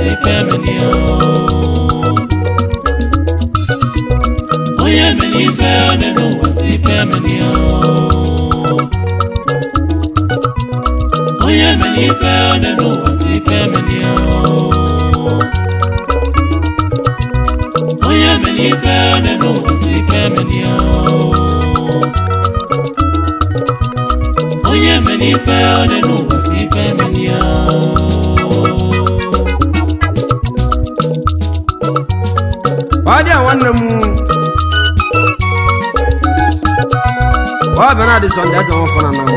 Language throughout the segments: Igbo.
si femini o onye mere ife ọnụ n'ụwa si femini o onye mere ife ọnụ n'ụwa si femini o onye mere ife ọnụ n'ụwa si femini o onye mere ife ọnụ n'ụwa si femini o ọ dị a nwanne m ọ bịa na adị sọnde ese nwafọ na na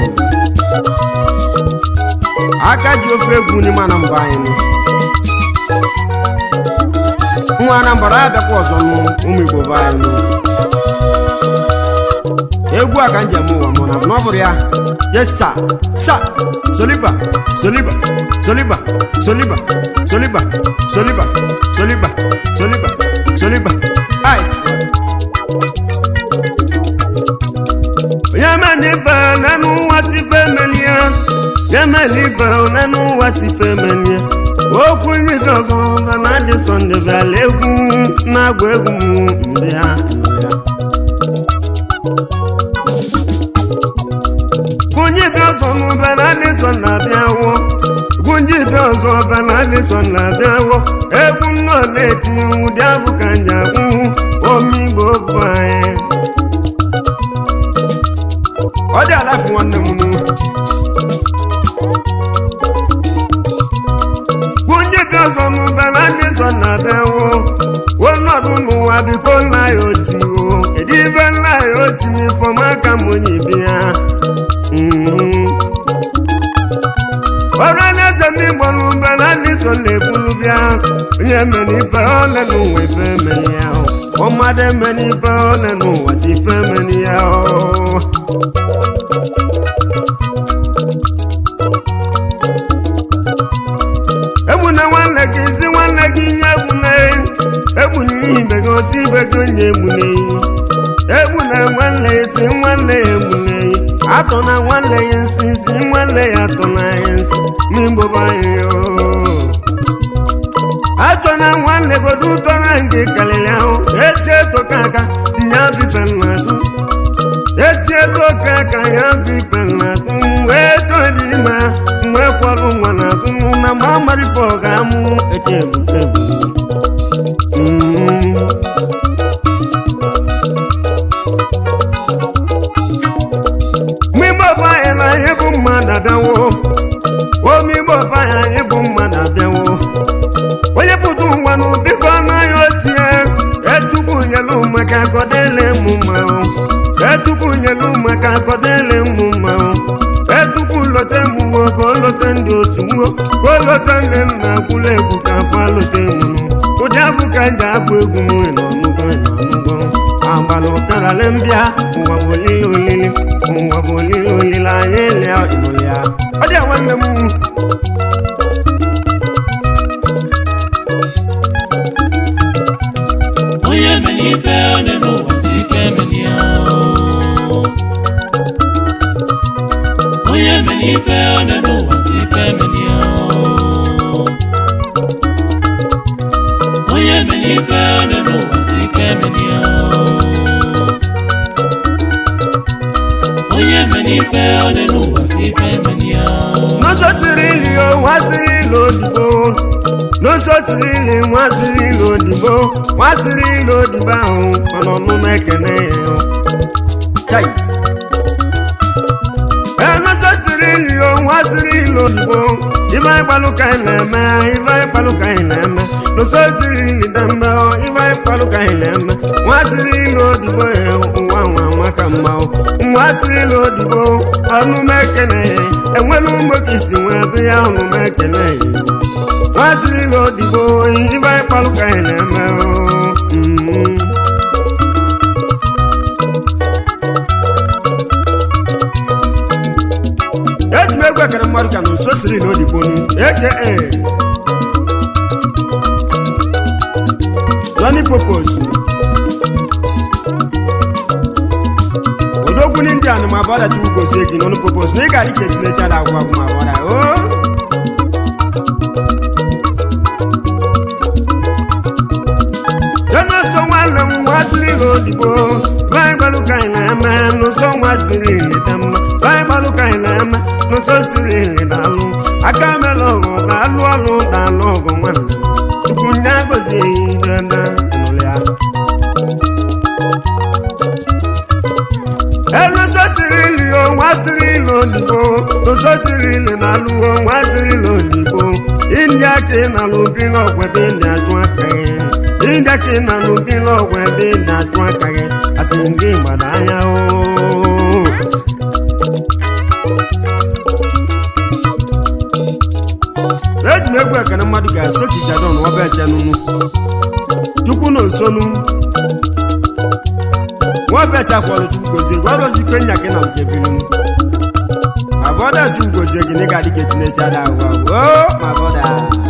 aka ji ofe egwu n'ime anambra anyị nụ nwa anambra ya bịakwa ọzọ nụ ụmụ igbo be anyị nụ egwu a ka njem ụwa mụ na na ọ bụrụ ya yesa sa soliba soliba soliba soliba soliba soliba soliba soliba soliba ice onye meni ife n'enu ụwa si fe melie ya meli ife n'enu ụwa si fe melie okwu nyife ọzọ ba na adị sọnde bịala egwu na-agwa egwu m ndị ha ndị ha Gunji bi ọzọ n'ụba na alịsọ na-abịa wọ Gunji bi ọzọ ọba na alịsọ na-abịa wọ Egwu nnọọ na-etinye ụdị abụ ka nji agwụ omigbo bụ anyị Ọ dị alafu nwanne m nụ Gunji bi ọzọ n'ụba na alịsọ na-abịa wọ Ọnọdụ n'ụwa biko nna ya oti o Kedu ibe nna ya oti n'ifọm aka m onye bi ya ọrụ anaeze m igbo n'ube na ndị so na-ekwulu bịa onye mere ife ole n'ụwa ife emere ya ọmadụ emere ife ole n'ụwa si ife emere ya egbuna nwanne gị si nwanne gị nye egbuna egbuna ihe ibe gị osi ibe gị onye egbuna eyi egbuna nwanne ya si nwanne ya egbuna eyi atọ na nwanne ya nsị si nwanne ya atọ na ya nsị n'igbo anyị atọ na nwanne godo ụtọ na nke kalịrị ahụ eti eto ka aka nya bife nnazụ eti eto ka aka ya bife nnazụ wee to dị ime mgbe kwalụ nwa n'azụ na ma amarife ọ ga-amụ eke ebute ebu mmigbo bụ anyị na anyị bụ mmadụ abịawo omigbo bụ anyị anyị bụ mmadụ abịawo onye pụta ụwa n'ụbiko anaghị otie etukwu nyelu maka akọdele mụ mma etukwu nyelu maka akọdele mụ mma etukwu lote mụwo ka o lote ndị otu nwuo ka o lote ndị nna gwụla egwu ka afọ alote mụnụ ụdị abụ ka m ji agba egwu m na ọnụgo na ọnụgo agbala ụkarale mbịa ụwa bụ olile olile ụwa bụ olile olile anyị lia ịnụlị ya ọ dị a nwanne m onye mere ife ọnụ n'ụwa si femini o onye mere ife ọnụ n'ụwa si femini o onye mere ife ọnụ n'ụwa si femini o onye mere ife ọnụ n'ụwa si femini o n'ụzọ siri ili o nwa siri ili odibo n'ụzọ siri ili nwa siri ili odibo nwa siri ili odibo ahụ mana ọnụma ekene ya o. Chai. ee n'ụzọ siri ili o nwa siri ili odibo ibe anyị gbalụ ka anyị na-eme ibe anyị gbalụ ka anyị na-eme n'ụzọ siri ili dembe o ibe anyị gbalụ ka anyị na-eme nwa siri ili odibo ya ụwa nwa maka mma o nwa siri ili odibo ọnụma ekene ya enwela ụmụ ka isi nwee ebe ya ọnụma ekene ya nwa siri ili odibo ibe anyị gbalụ ka anyị na-eme o Mm. eji m egwu ekere mmadụ ka na nso siri na odibonu eke Johnny Popos odogwu ndị anụ ma bọda chukwu gozie gị n'ọnụ Popos na ị gara ike tinecha da agwụ agwụ ma bọda o odigbo baịbalụ ka anyị na-eme n'ụzọ nwa siri iri dị mma baịbalụ ka anyị na-eme n'ụzọ siri iri na-alụ aka mela ọgụ na-alụ ọlụ na-alụ ọgụ nwanne m chukwu nye agọzighị dada nụrụ ya ẹlọsọ siri ili o nwa siri ili odigbo lọsọ siri ili na alụwo nwa siri ili odigbo india ka ị na-alụ bi n'ọgwụ ebe ị na-achụ aka gị india ka ị na-alụ bi n'ọgwụ ebe ị na-achụ aka gị asị gị gbada anya o eji m egwu ekene mmadụ ga-eso ka ijadon ọba echenunu chukwu na nsonu nwabecha kwọrọ chukwu gozie gị ọrụzi ike nya gị na nke bilinu ma bọda chukwu gozie gị n'ịga dịka etinechi ada agwa o ma bọda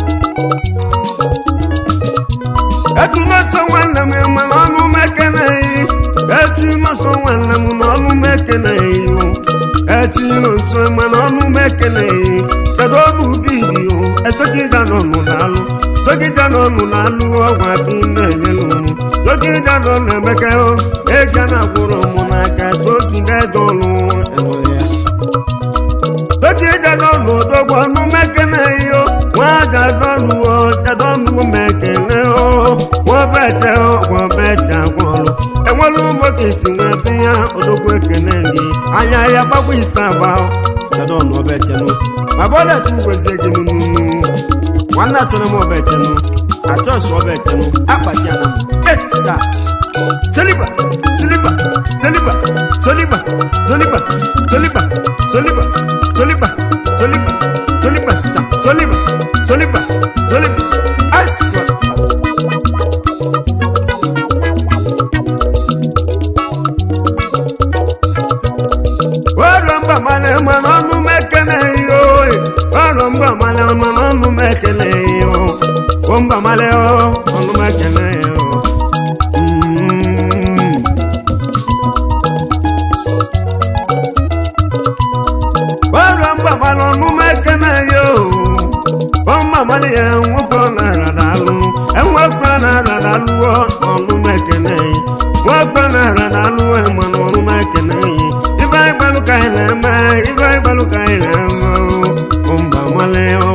etu n'ọsọ nwanne m mana ọnụ m ekeneghị etu n'ọsọ nwanne m na ọnụ m ekeneghị etu n'ọsọ mana ọnụ m ekeneghị kedu ọnụ ubi dị o esogida n'ọnụ na-alụ sogida n'ọnụ na-alụ ọgwụ abị na-enyelu m sogida nọ na-emeke o eja na-agwụrụ m n'aka sogida ede ọlụ enwere ya sogida n'ọnụ odogwu ọnụ mekeneghị o nwaja dọnuo jadọnuo mekene o nwabeche nwabeche agwọlụ enwere ụmụ ka isi nwee be ya odogwu ekene gị anya ya gbagba isi agba jadọnu obechenu ma bọla tu gwezie gị nunu nwanne achọrọ m obechenu achọsụ obechenu akpati ana m esa seliba seliba seliba soliba soliba soliba soliba soliba soliba soliba sa soliba soliba soliba aswa ọrụ mba male mana ọnụ m ekeneghị oe ọrụ mba male mana ọnụ m ekeneghị o o mba male o ọnụ m ekeneghị o Mm. ọrụ mba male ọnụ m ekeneghị o o mba male ya nwoke ọ na-arara alụ enwekwe ọ na-arara alụọ ọnụ m ekeneghị nwoke ọ na-arara alụọ mana ọnụ m ekeneghị ibe anyị gbalụ ka anyị na-eme ibe anyị gbalụ ka anyị na-eme o mba male o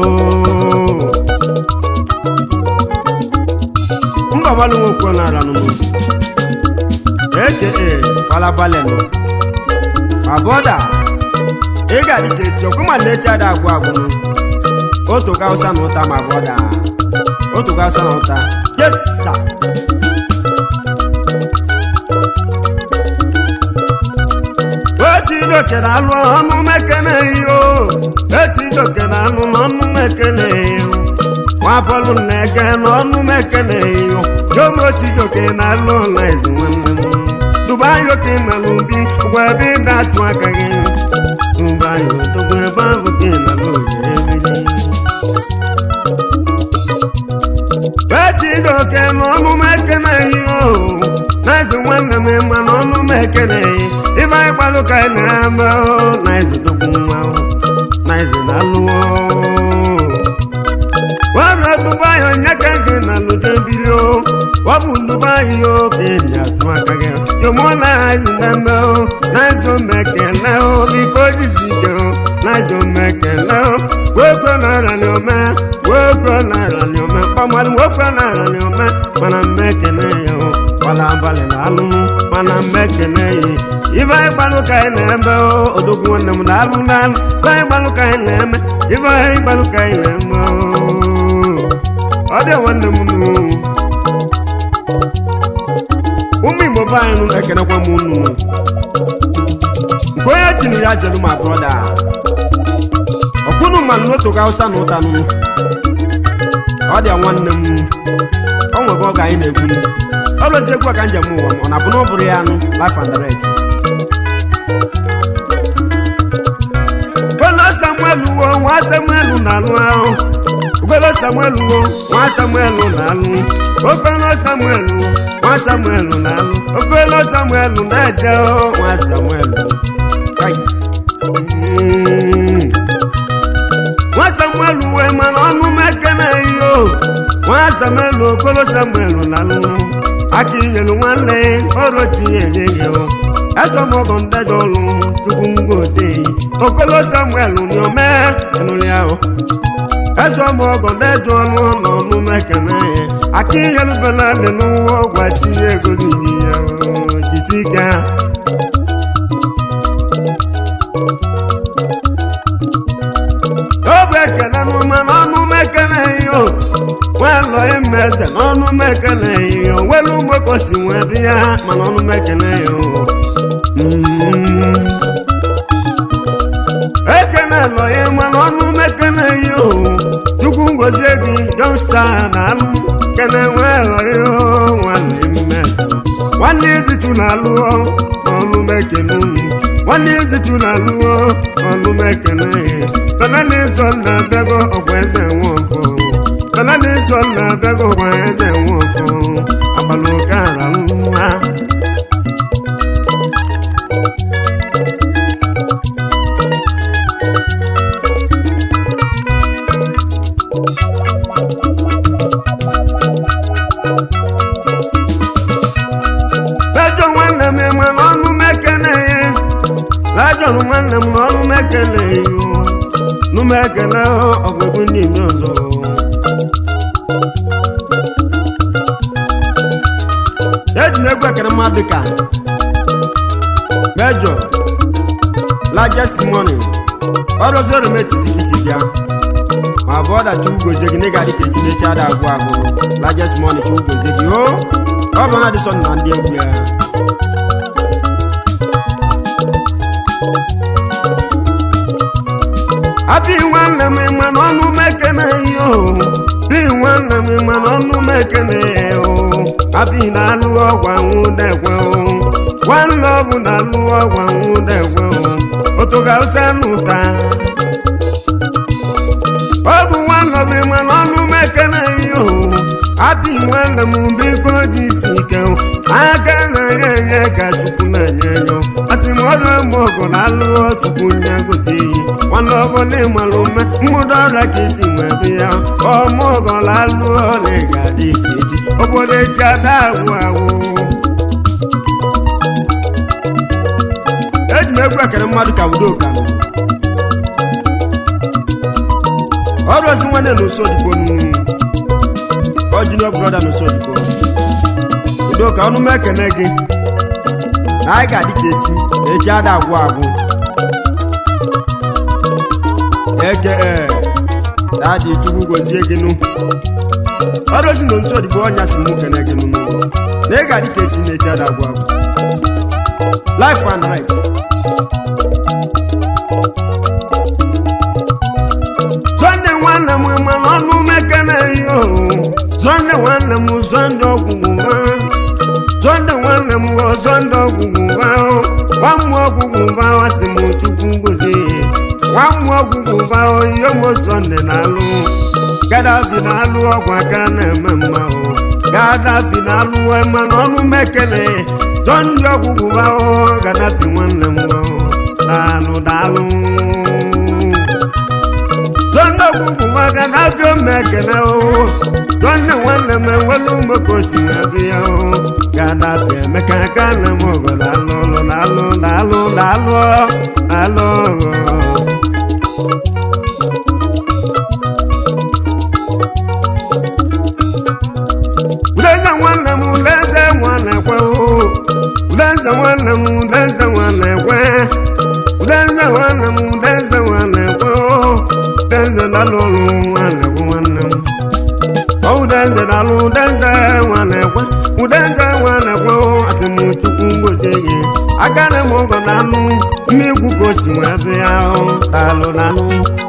mba male nwoke ọ na-ara nụnụ eke falabale nụ ma bọda ị ga-adị ka eti ọkụ ma na-echi ada agwụ agwụnụ otu ka ụsa na ụta ma bọda otu ka ụsa na ụta yesa eti idoke na alụ ọnụ mekene iyo eti idoke na alụ n'ọnụ mekene iyo nwa bọlụ na-ege n'ọnụ mekene iyo yom oti idoke na alụ na ezi nwanne m dubai oke na n'ubi gwa ebe ị na-atụ aka gị dubai odogwu ebe ahụ gị na n'oge ebili eti idoke n'ọnụ mekene iyo na-ezi nwanne m ma n'ọnụ mekene iyo ife anyị gbalụ ka anyị na-eme o na ezidokwu nwa o na ezi na alụọ wara dubai onye ka gị na ludo biri o ọ bụ dubai o ka eji atụ aka gị yomo na ezi na-eme o na ezi omekele o biko jizi ike o na ezi omekele o gwekwe na arani ome gwekwe na arani ome kpamalụ nwekwe na arani ome mana mmekene ya o gbala abalị na alụmụ mana mmekene ya ibe anyị gbalụ ka anyị na-eme o odogwu nwanne m na-alụ n'alụ ibe anyị gbalụ ka anyị na-eme ibe anyị gbalụ ka anyị na-eme o ọ dị nwanne m nụ ụmụ igbo be anyị nụ ekenekwa m unu nke onye tiri ya zelu ma brọda ọkwụnụ mmanụ n'otu ga ụsa na ụta nụ ọ dị nwanne m ọ nwego oge anyị na-egwu ọlụzi egwu a ka njem ụwa m ọ na-abụ na ọ bụrụ ya anụ life and direct Ugolo Samuel wo nwa Samuel na-alụ ahụ Ugolo Samuel wo nwa Samuel na-alụ Ogolo Samuel wo nwa Samuel na-alụ Ogolo Samuel na-eje o nwa Samuel Ai. Mm. nwa Samuel wee mana ọnụ m ekene iyo nwa Samuel Ogolo Samuel na-alụ aka inyelu nwanne ọrụ tinyere ya ezọmọgọ ndejọ ọlụ chukwu ngozi okolo samuel niome enụrụ ya ezọmọgọ ndejọ ọlụ n'ọnụ mekene ya aka inyelu benadị n'ụwa ọgwa tinye egozi ya jisi gaa obu ekele n'ụma n'ọnụ mekele iyo nwelọ ime eze n'ọnụ mekele iyo welu mgbeko si nwee bịa mana ọnụ mekele iyo ekele lọ ya mana ọnụ mekele iyo chukwu ngozie gị jonsta na alụ kene nwelọ iyo nwanne ime eze nwanne izitu na alụọ n'ọnụ mekele unu nwanne izitu na alụọ n'ọnụ mekele ya banana ịzọ na-abịago ọgwa eze nwe ọfọ banana ịzọ na-abịago ọgwa eze nwe ọfọ abalị ụka ala nwa lajọ nwanne m ịma n'ọnụ mekene ya lajọ nwanne m n'ọnụ mekene ya numekele ọgwụgwụ ndị ime ọzọ eji m egwu ekere mmadụ ka mejọ largest money ọrụzoro m etiti isi bịa ma bụ ọda chukwu gozie gị n'ịga dịka echinechi ada agwụ agwụ largest money chukwu gozie gị o ọ bụ na dịsọ na ndị egwu ya abi nwanne m ma n'ọnụ mekene yo bi nwanne m ma n'ọnụ mekene yo abi na-alụ ọgwa nwụdekwe o nwanne ọbụ na-alụ ọgwa nwụdekwe o otoga ụsa nụta ọ bụ nwanne m ma n'ọnụ mekene yo abi nwanne m biko dị isi ike aka na-enye enye ka chukwu na-enye enyo asị m ọrụ eme ọgụ na-alụ chukwu nye gozi iyi nwanne ọbụla ịmalụ mme mmụdo ọrịa ka isi nwee be ya ọmụgọ na-alụ ọla ga-adị echi obodo echi ada agwụ agwụ eji m egwu ekere mmadụ ka udoka ọrụ ozi nwanne na usodibo ọjinio brọda na usodibo udoka ọnụ m ekene gị na anyị ga-adị ka echi na echi ada agwụ agwụ eke ee dadi chukwu gozie gị nụ ọrụ ozi na ntụ odibo ọnya si mụ kene gị nụ na ị ga-adị ka echi na echi ada agwụ agwụ life and right zonde nwanne m mana ọnụ mekene yo zonde nwanne m zonde ọgwụgwụ nwa zonde nwanne m o zonde ọgwụgwụ nwa nwa mmụọ ọgwụgwụ nwa wasị m chukwu gozie nwa mmụọ ọgwụgwụ nwa ihe m zonde na-alụ gadafi na-alụ ọgwụ aka na-eme mma o gadafi na-alụ mana ọnụ mekene zonde ọgwụgwụ nwa gadafi nwanne m daalụ daalụ zonde ọgwụgwụ nwa gadafi omekene o zonde nwanne m enwelu mmekosi abịa o gadafi emeka aka na m ọgọ daalụ daalụ daalụ daalụ daalụ Udenze nwanne m udenze nwanne kwe o udenze nwanne m udenze nwanne kwe udenze nwanne m udenze nwanne kwe o udenze dalụ ọrụ nwanne bụ nwanne m ọ udenze dalụ udenze nwanne kwe udenze nwanne kwe o asị m chukwu ngozie gị agana m ọgọ na anụ mmegwu ka o si wee bịa o dalụ dalụ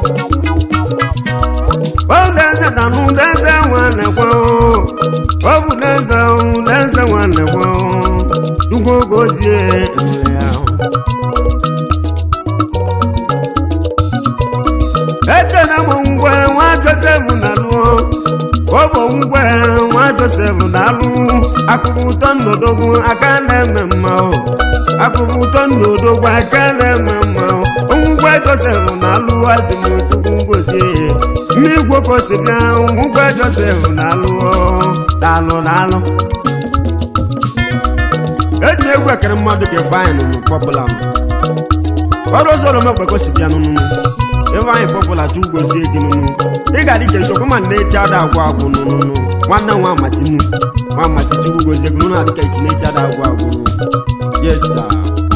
Udenze dalụ udenze nwanne kwe o ọ bụ denze denze nwanne gwo chukwu gozie emere ya ekene m ngwe nwa josef na lụọ ọ bụ ngwe nwa josef na alụ akụkụ ụtọ nnodogwu aka na-eme mma o akụkụ ụtọ nnodogwu aka na-eme mma o ngwe josef na alụ azị m chukwu gozie mmigwe ka o si bịa ngwe josef na alụ daalụ daalụ mmadụ ka Ifeanyị nụnụ pọpụla m ọrụ ọzọ ọrụ mekpekọ si bịa nụnụ Ifeanyị pọpụla ju gozie gị nụnụ ị ga adị ka echokwa ma na-echi ada agwụ agwụ nụnụ nwanne nwa amatinu nwa amati chukwu gozie gị nụnụ adị ka echi na-echi ada agwụ agwụ yes sir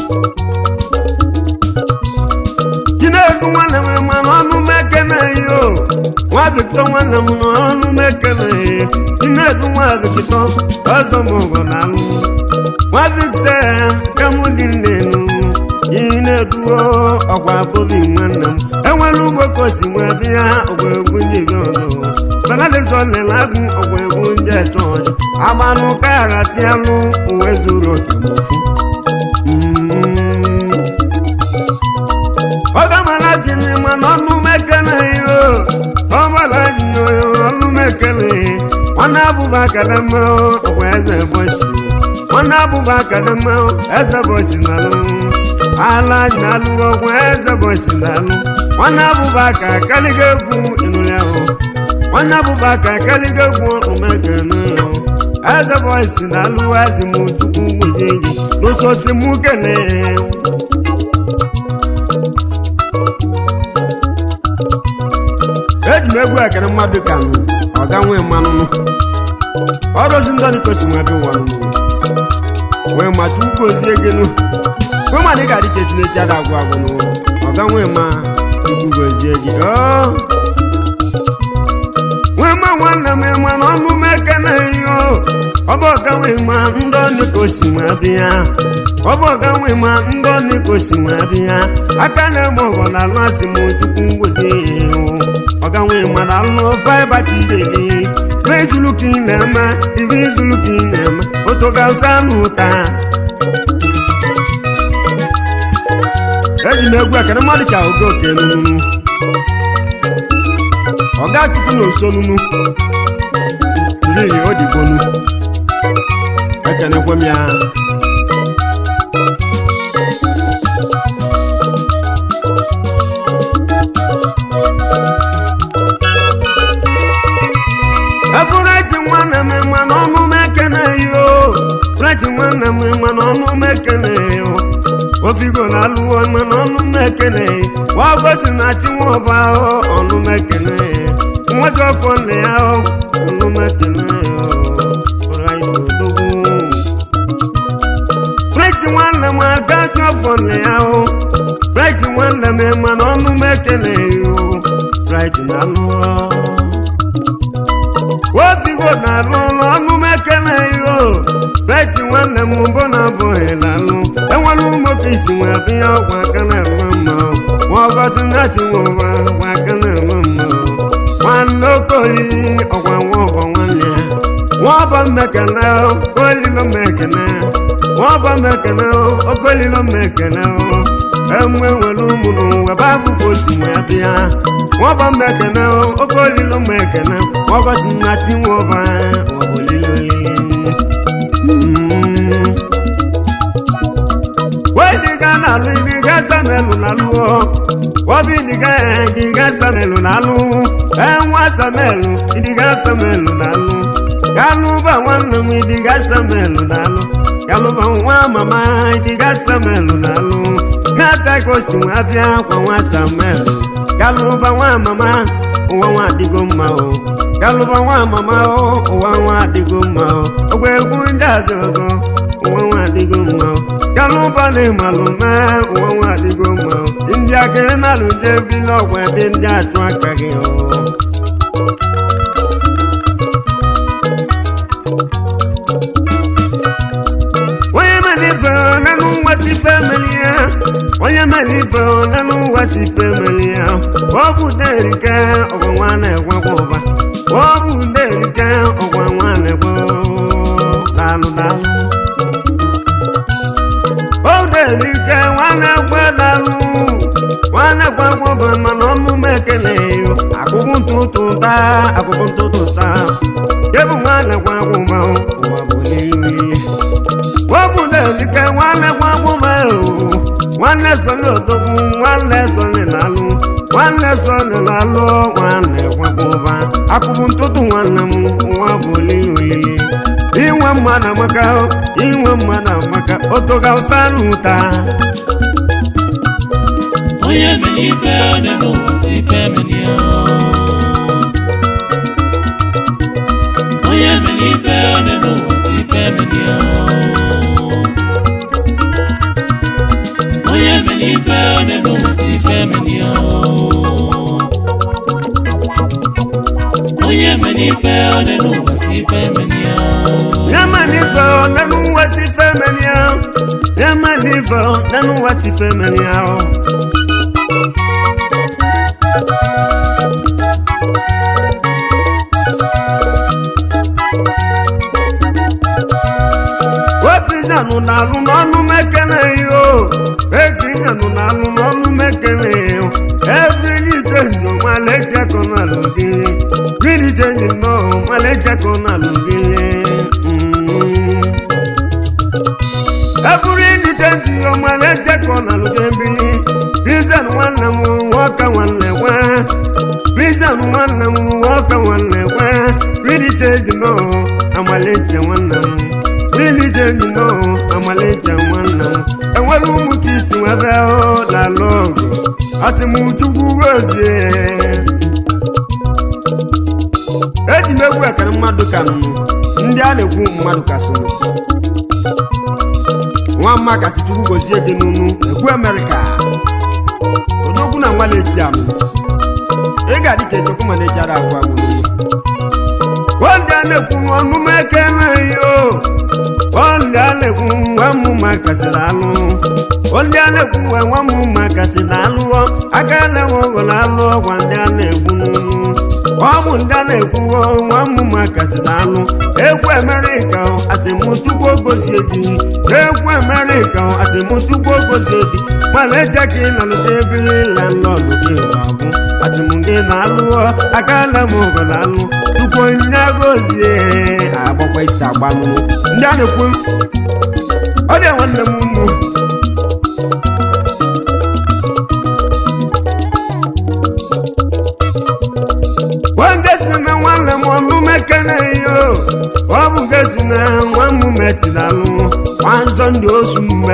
chinedu nwanne m ma n'ọnụ m ekene yo nwa bikito nwanne m n'ọnụ m ekene chinedu nwa bikito ọzọ m ụgọ na alụ nwa bikito ya ka mụ dị nnenu chineduo ọkwa bobi nwanne m enwere ugbo ka osi nwee bịa ọgwa egwu ndị bi ọzọ banalizọ lele agụ ọgwa egwu ndị eche ọjọ agbanụ ka ya gasị alụ uwe zuru oke ma ofu Mm. ọgamala jini ma n'ọnụ mekele yo ọgbala jini ọnụ mekele nwanne abụba kadama ọkwa eze bọsi nwanne abụba kadama eze bọsi n'alụ ala n'alụ ọkwa eze bọsi n'alụ nwanne abụba ka kaliga egwu ịnụrụ ahụ nwanne abụba ka kaliga egwu omekele yo eze bọsi n'alụ ezi m chukwu gbozie gị n'ụsọsi mụ kelee eji m egwu ekere mmadụ ka nụ ọga nwee mmanụ ọrụzi ndị ọdịkosi nwe ebe ụwa nụ wee ma chukwu gozie gị nụ kwe ma dị ga-adị ka echinechi ada agwụ agwụ nụ ọga nwee ma chukwu gozie gị ọ nwee ma nwanne m ma n'ọnụ m ekene yo ọ bụ ọga nwee ma ndị ọdịkosi nwe ebe ya ọ bụ ọga nwee ma ndị ọdịkosi nwe ebe ya aka na-eme ọgọ na alụ asị m chukwu gozie ya ihu ọga nwee ma na alụ faiba ka ijeli n'izulu ka ị na-eme ibe izulu ka ị na-eme otu ga-asa anụ ụta eji m egwu ekene mmadụ ka oge oke nunu ọga chukwu na oso nunu tiri odigonu ekenekwe m ya ebureti nwanne m ma n'ọnụ m ekene yo bureti nwanne m ma n'ọnụ m ekene yo ofigo na alụwo ma n'ọnụ m ekene wagosi na chinwọba ọnụ m ekene nwoke ọfọ nne ya ọnụ m ekene bureti nwanne m aga ju ọfọ nne ya bureti nwanne m ma n'ọnụ m ekene yo bureti na alụwo wofigo na-alụ ọrụ ọnụ m ekele yo beti nwanne m mbụ na abụghị na-alụ enwere ụmụka isi nwe bịa ọgwa aka na-eme mma nwa ọgọzi na chiwụwa ọgwa aka na-eme mma nwanne oke olili ọgwa nwa ọgwa nwanne ya nwa ọba mmekene olilo mmekene nwa ọba mmekene oke olilo mmekene enwe nwere ụmụ n'ụwa bụ abụkọ osi nwe bịa nwọba mmekene oke olilo mmekene nwagosi na tinwoba ọbụlilolili wediga na-alụ iliga samelu na-alụ obi iliga idiga samelu na-alụ enwa samelu idiga samelu na-alụ galụba nwanne m idiga samelu na-alụ galụba nwa mama idiga samelu na-alụ na-ata ka osi nwa bịa kwa nwa samelu galụba nwa mama ụwa nwa adịgo mma o galụba nwa mama o ụwa nwa adịgo mma o ogwe egwu ndị abịa ọzọ ụwa nwa adịgo mma o galụba na ịmalụ mee ụwa nwa adịgo mma o ndị aka na-alụ je bili ọgwụ ebe ndị achụ aka gị o onye melibe nanụ nwasị femeli ya onye melibe nanụ nwasị femeli ya ọ bụ derike ọgwa nwa na-egwekwa ụba ọ bụ derike ọgwa nwa na-egwe dalụ dalụ o derike nwa na-egwe dalụ nwa na-egwekwa ụba mana ọnụ m ekele yo akụkụ ntụtụ taa akụkụ ntụtụ taa jebu nwa na-egwekwa ụba ụwa bụ n'ihu wọ́pùlẹ̀lìkẹ́ nwanne gbọ́gbọ́mọ o nwanne sọlị odogwu nwanne sọlị na-alụ nwanne sọlị na-alụ nwanne gbọ́gbọ́ba akụbụ ntụtụ nwanne m nwa bụ olili olili inwe mmadụ amaka inwe mmadụ amaka otoga ụsanụ ụta onye mere ife onye n'ụwa si ife emeli ya onye mere ife onye n'ụwa si ife emeli ya onye mere ife onye n'ụwa si ife emeli ya onye mere ife onye n'ụwa si ife emeli ya yamanife nanu wasi femenia yamanife nanu wasi femenia wepizanu nalu n'ọnụ mekene yo ekrizanu nalu n'ọnụ mekene yo evilitejo malejeko na lobiri vilitejo no malejeko na lobiri eburu ilitejo yo malejeko na lobiri pizan nwanne m nwoke nwanne nwe pizan nwanne m nwoke nwanne nwe vilitejo no amaleje nwanne m vilitejo no amaleje nwanne m enwere ụmụ ka isi nwebe lalụ ọgụ asị m chukwu gozie eji m egwu ekere mmadụ ka nụ ndị a na-ekwu mmadụ ka so nwa mma kasị chukwu gozie gị n'unu ekwu amerịka odogwu na nwale eti anụ ị ga-adị ka echekwu ma na-echara agwụ agwụ n'unu ndị a na-ekwu n'ọnụ m ekele yo ndị a na-ekwu nwa mmụma kasịrị alụ ndị a na-ekwu nwa nwa mmụma kasịrị alụọ aka elewe ọgọ na alụ ọgwa ndị a na-ekwu ọ bụ ndị a na-ekwu nwa mmụma kasịrị alụ egwu amerịka asịmụtukwu gozie gị egwu amerịka asịmụtukwu gozie gị mana eje ka ị nọlụta ebiri landlọdụ gị abụ asịm gị na-alụọ aka ele m ọgọ na alụ tukwu onye gozie agbakwa isi agbanụ ndị a na-ekwu ọ dị nwanne m unu nwange si na nwanne m ọnụ mekene yo ọ bụ ge si na nwa m metinalụ nwanzọ ndị osu mme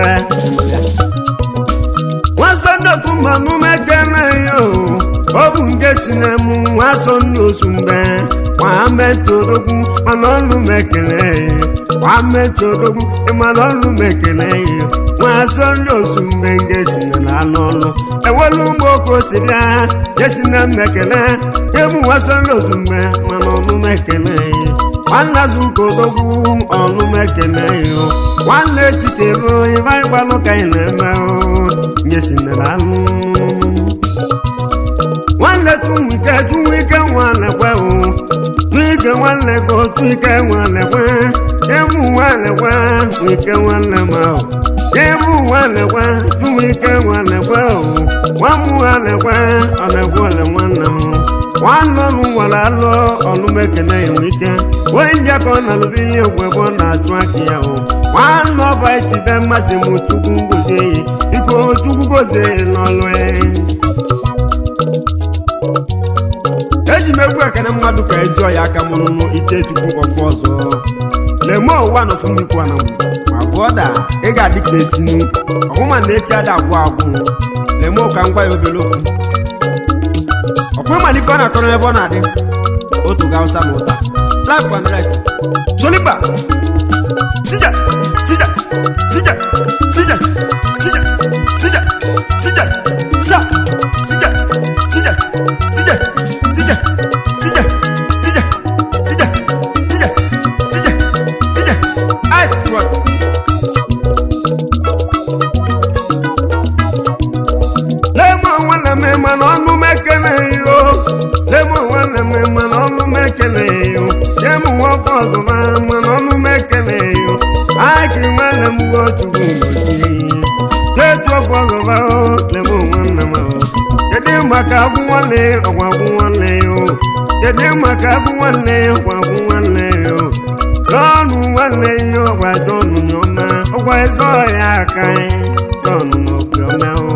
nwanzọ ndị osu mbe ọnụ mekene yo ọ bụ nke si na mụ nwanzọ ndị osu mbe nwametị odogwu mana ọnụ mekele yo nwametị odogwu mana ọnụ mekele yo nwanzọ ndị osu mbe nke si na na-alụ ọlụ enwelu ụmụ oke osi bịa jesi na mmekele ebu nwanzọ ozugbo mana ọnụ mekele yo nwanne azụka odogwu ọnụ mekele yo nwanne echitelu ibe anyị gbalụ ka anyị na-eme nyesi na alụ nwanne tunwike tunwike nwanne kwe o tunwike nwanne ka otu ike nwanne kwe ebu nwanne kwe nwike nwanne ma o ebu nwanne kwe tunwike nwanne kwe o nwamụ nwanne kwe ọ na-ekwe ole nwanne m nwanne ọnụ nwere alụ ọnụmekene enwe ike wee ndị aka ọ na-alụbi ihe egwu ebe ọ na-achụ aka ya o nwanne ọba echide mmasị m chukwu ngozie ya biko chukwu gozie ya n'ọlụ ya eji m egwu ekene mmadụ ka ezi ọya aka m nụnụ ite chukwu ọfụ ọzọ leme ụwa nọfumikwu na ma bụọ da ị ga-adị ka etinu ọhụma na echi ada agwụ agwụ leme ụka ngwa ya obere okwu ọkwa ịmana ife ọ na-akọrọ ebe ọ na-adị otu ga ụsa na ụta life and right soliba sija sija sija sija sija sija sija sa sija sija sija sija sija sija sija sija sija sija ice one lẹ́mọ̀ wọn lè mi mọ̀ n'ọnụ mekele yo lẹ́mọ̀ wọn lè mi mọ̀ n'ọnụ mekele yo lẹ́mọ̀ wọn fọdụ ma mọ̀ n'ọnụ mekele yo aki wọn lè mu wọ chukwu ngozi tetu fọdụ ma o lẹ́mọ̀ wọn lè ma o kedu maka agwụ nwanne ọgwa agwụ nwanne yo kedu maka agwụ nwanne ọgwa agwụ nwanne yo lọ́nù nwanne yo ọgwa jọnụ nyọma ọgwa ẹzọ ya aka jọnụ n'obi ọma o.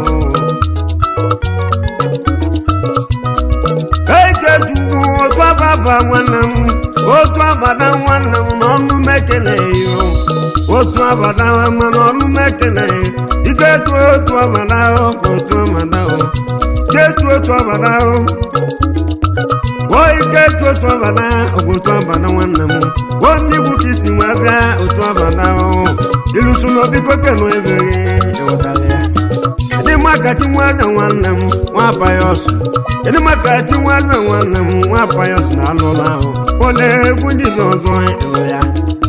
ekejuwu otu ababa nwanne m otu abada nwanne m n'ọnụ m ekeleghị o otu abada ma n'ọnụ m ekeleghị ike etu otu abada o otu abada o jetu otu abada o o ike etu otu abada ọgwụ otu abada nwanne m o mmigwu ka isi nwa bịa otu abada o ilusu n'obiko kenu ebeghị ịghọtara ya ndị maka ti nwaze nwanne m nwa payọs ndị maka ti nwaze nwanne m nwa payọs na alụ ụlọ ahụ ole egwu ndị bi ọzọ ịlụ ya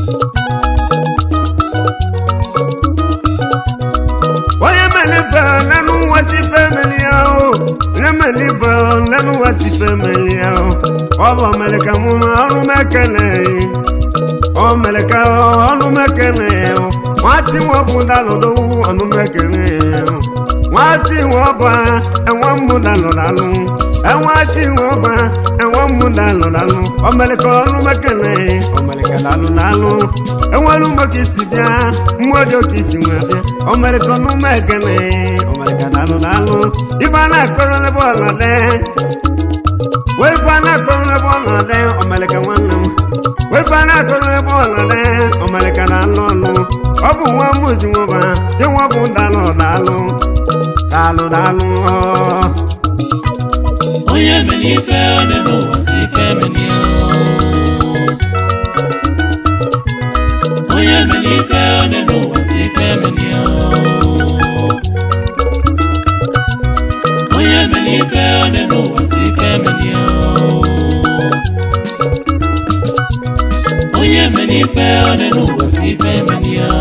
onye melife lẹ́nu wá sí fẹ́mẹ́lì ahụ onye melife lẹ́nu wá sí fẹ́mẹ́lì ahụ ọbụ melika mụ na ọrụ mekele ọ melika ọrụ mekele nwati nwọbụ dalụdowu ọnụ mekele nwati nwọba enwe mmụ dalụdalụ enwati nwọba enwe mmụ dalụdalụ ọmelika ọrụ mekele ọmelika dalụdalụ enwere ụmụ ka isi bịa mmụọ dị oke isi nwe bịa ọmelika ọnụ mekele ọmelika dalụdalụ ife a na-akọrọ n'ebe ọlọle wee ife a na-akọrọ n'ebe ọlọle ọmelika nwanne m wee ife a na-akọrọ n'ebe ọlọle ọmelika na-alụ ọlụ ọ bụ nwa m ji nwụba dị nwa bụ dalụ dalụ dalụ dalụ ọ onye mere ife dị n'ụwa si ife emeli ya onye mere ife dị n'ụwa si ife emeli ya onye mere ife dị n'ụwa si ife emeli ya onye mere ife dị n'ụwa si ife emeli ya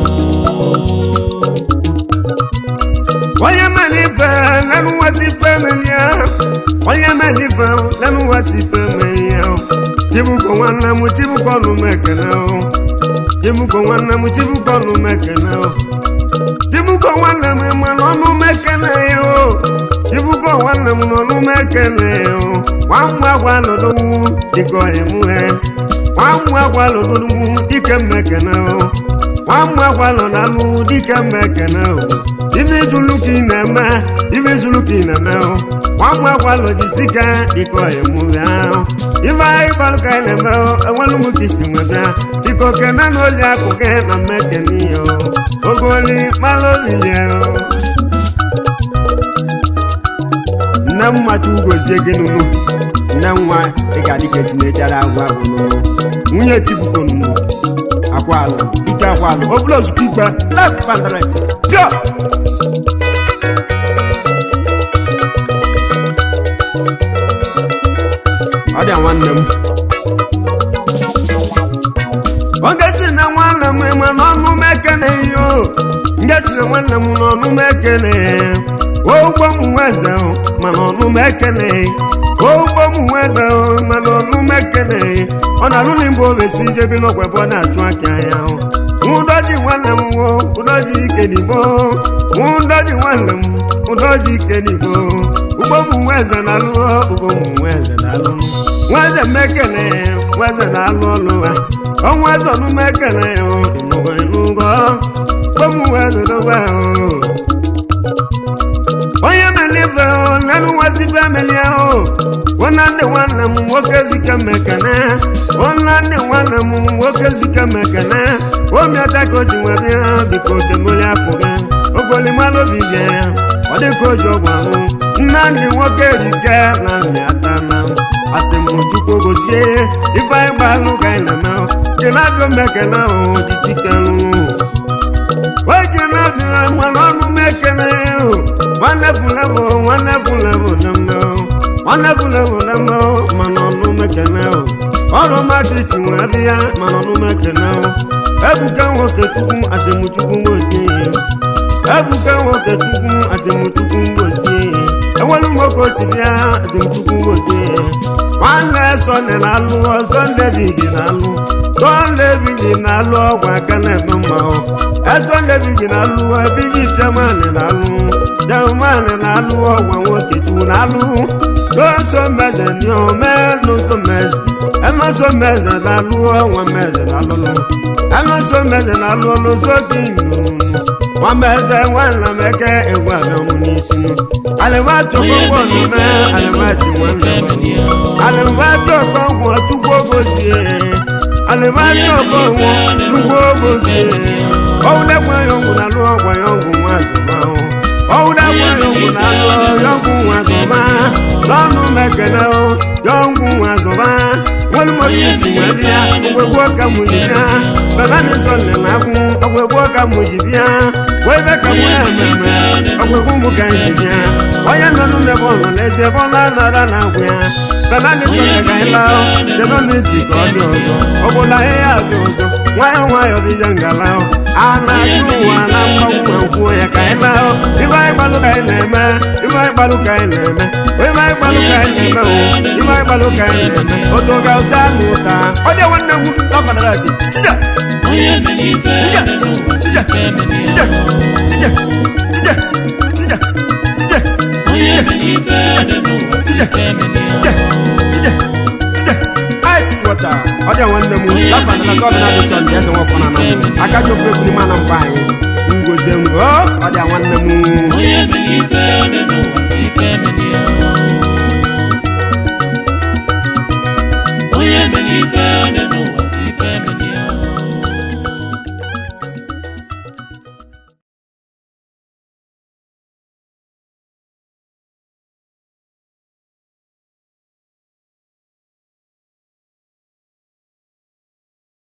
onye melife lẹ́nu wá sí fẹ́mẹ̀lì ahụ onye melife lẹ́nu wá sí fẹ́mẹ̀lì ahụ tibuko nwanne m tibuko ọnụ m ekene ahụ tibuko nwanne m tibuko ọnụ m ekene ahụ tibuko nwanne m mana ọnụ m ekene ya o tibuko nwanne m n'ọnụ m ekene ya o nwamgbe agwa lọdọwu dịka ọyịmụ he nwamgbe agwa lọdọwu dịka m ekene ahụ nwamgbe agwa lọdalụ dịka m ekene ahụ ife izulu ka ị na-eme ife izulu ka ị na-eme ahụ nwamgbe agwa lọjisika dịka ọyịmụ ahụ ife anyị gbalụ ka anyị na-eme ahụ enwelu m ka isi nwe bịa dịka okene na oli akụke na mmekene ya oge oli mmalụ olili ahụ nne m macha ugozie gị nụnụ nne nwa ị ga-adị ka etinechara agwa bụ nụnụ nwunye tibuko nụnụ akwalụ ike akwalụ obula ozugbo ikpe left pandaret pio ọ dị nwanne m oge si na nwanne m ma n'ọnụ m ekene ihe o nge si na nwanne m n'ọnụ m ekene ụgbọ m nweze ma n'ọnụ m ekene ụgbọ m nweze ma n'ọnụ m ekene ọ na-alụ na mgbe ovesi jebi n'ọgwa ebe ọ na-achụ aka ya ụdọji nwanne m wo ụdọji ike n'igbo ụdọji nwanne m ụdọji ike n'igbo ugbo m nweze na-alụ ugbo m nweze na-alụ nweze mekene nweze na-alụ ọlụ ha ọnwa eze ọnụ mekene ịnụgo ịnụgo ugbo m nweze dobe onye melife lenu nwazibe emelie o nwanne ndị nwanne m nwoke zike mekene nwanne ndị nwanne m nwoke zike mekene omiata ka o si nwe bịa biko kemoli apụghị ogolimalụ obi bịa ya ọ dịka oji ọgwụ ahụ nna ndị nwoke rike na mmịata na asị m chukwu gozie ife anyị gbalụ ka anyị na-eme kelabịa mekene ahụ jisike lụrụ oge na-abịa mana ọnụ m ekene nwanne fulebụ nwanne fulebụ na mma nwanne fulebụ na mma mana ọnụ m ekene ọrụ mmadụ isi nwe bịa mana ọnụ m ekene ebuka nwoke chukwu asịmchukwu ngozie ebuka nwoke chukwu asịmchukwu ngozie enwere nwoke osi bịa asịmchukwu ngozie nwanne sọnde na-alụ sọnde bigi na-alụ sọnde bigi na-alụ ọgwụ aka na-eme mmanwụ esọnde bigi na-alụ bigi temani na-alụ temani na-alụ ọgwụ nwoke chukwu na-alụ n'oso meze n'ome n'oso meze enoso meze na-alụ ọnwa meze na-alụlụ enoso meze na-alụ n'oso gị nnụnụ nwameze nwanna m eke egwu abịa mụ n'isi nụ alịmatụ okpokpo nụme alịmatụ nwanna m alịmatụ okpokpo chukwu ogozie alịmatụ okpokpo chukwu ogozie ọwụdekwa ya ọgwụ na alụ ọgwa ya ọgwụ nwa azụma ọwụdekwa ya ọgwụ na alụ ya ọgwụ nwa azụma n'ọnụ mekene ya ọgwụ nwa azụma wani mo ti si wẹ bia ọgbẹgbọ ka mo yi bia bàbá mi sọ nana kun ọgbẹgbọ ka mo yi bia wọ́n bẹ ka mo yà mẹ́mẹ́ ọgbẹgbọ mo ka yi bia ọyẹ nanu bẹ bọ ọ̀nà lẹsẹ bọ́lá nara na kun ya bàbá mi sọ nana yi la ọ jẹbọ mi si kọ ọdí ọzọ ọbọlá yẹ yà bí ọzọ nwayọ nwayọ bí jẹ ngala ọ ana ju wa na mmanwu nkwu ya ka yi la ọ ibà ìgbàlù ka yi nẹmẹ ibà ìgbàlù ka yi nẹmẹ ibà ìgbàlù ka yi nẹmẹ o ibà ìgbàlù ka yi nẹmẹ o tó ga ọsẹ àlù ta ọdẹ wọn nà wù lọfàdàrà bi sídà onye mere ife sídà dị n'ụwa si sídà ife mere sídà ya sídà sídà sídà sídà onye mere ife dị n'ụwa si sídà ife mere sídà ya sídà sídà ice water ọdẹ wọn nà wù lọfàdàrà kọ́ ọ̀bìnà bí sọ̀ndì ẹsẹ̀ wọn fọnà nà akájọ fún ekunu mana mpa anyị ngozi ngwo ọdẹ wọn nà wù. onye mere ife dị n'ụwa si ife mere ya